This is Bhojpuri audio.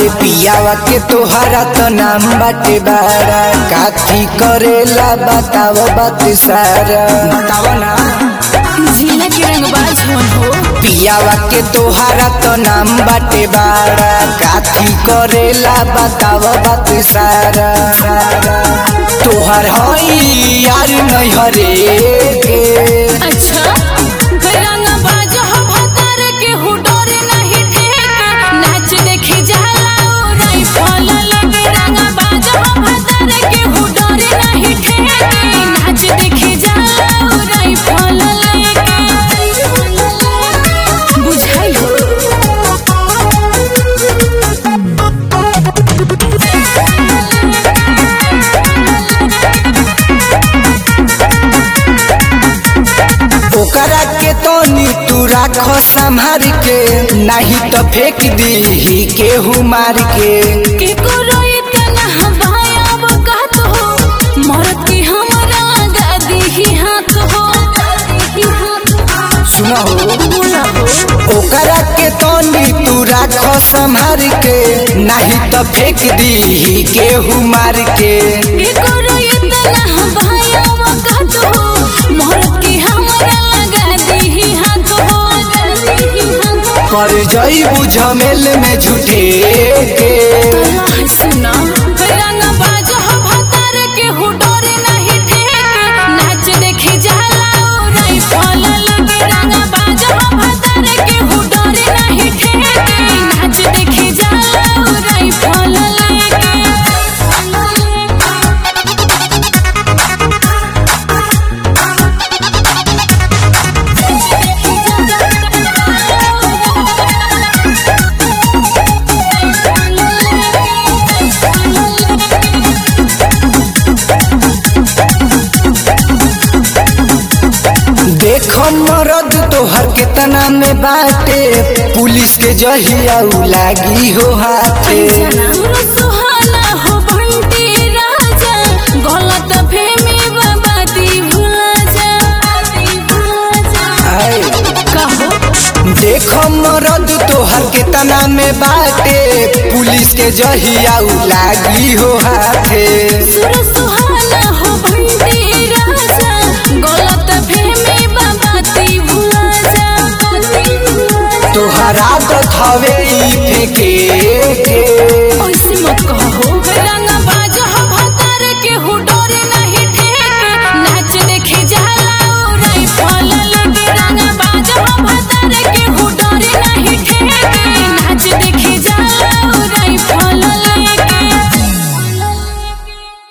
पियावा के तोहरा तो नाम बाटे बारा काथी करेला बताव बात सारा बताव ना जिला के रंगबाज होन हो पियावा के तोहरा तो नाम बाटे बारा काथी करेला बताव बात सारा तोहर हई यार नहीं हरे के अच्छा रंगबाज हो भतार के हु डरे नहीं ठेके नाच देखी जाला ओ राइफल लगे रंगबाज हो भतार के हु डरे नहीं ठेके नाच देखी जाला ओ राइफल लेके बुझाई हो ओकरा के तनी तू राखो संभार के नहीं तो फेंक दी केहू मार के केकरो इतना हवायाब कहत हो मरद की हमरा दादी ही हाथ हो सुनो ओकरा के तनी तू राखो संभार के नहीं तो फेंक दी केहू मार के केकरो इतना हवायाब कहत हो मरद की हमरा दादी ही हाथ हो पर जई बुझमेल में झूठे के अल्लाह सुना रंगबाज हो भतार के हु डरे नहीं ठेके नाच देखी जाला ओ राइफल लगे रंगबाज हो भतार के हु डरे नहीं ठेके नाच देखी जाला ओ राइफल देखो मरद तोहर केतना में बाटे पुलिस के जहिया उ लागी हो हाथे सुर सुहाना हो बंटी राजा गलत फेमी बाबाती भुला जा आए कहो देखो मरद तोहर केतना में बाटे पुलिस के जहिया उ लागी हो हाथे सुर सुहाना हो बंटी राजा गलत फेमी बाबाती भुला जा तोहरा तो हवे ई फेंके के ऐसे मत कहो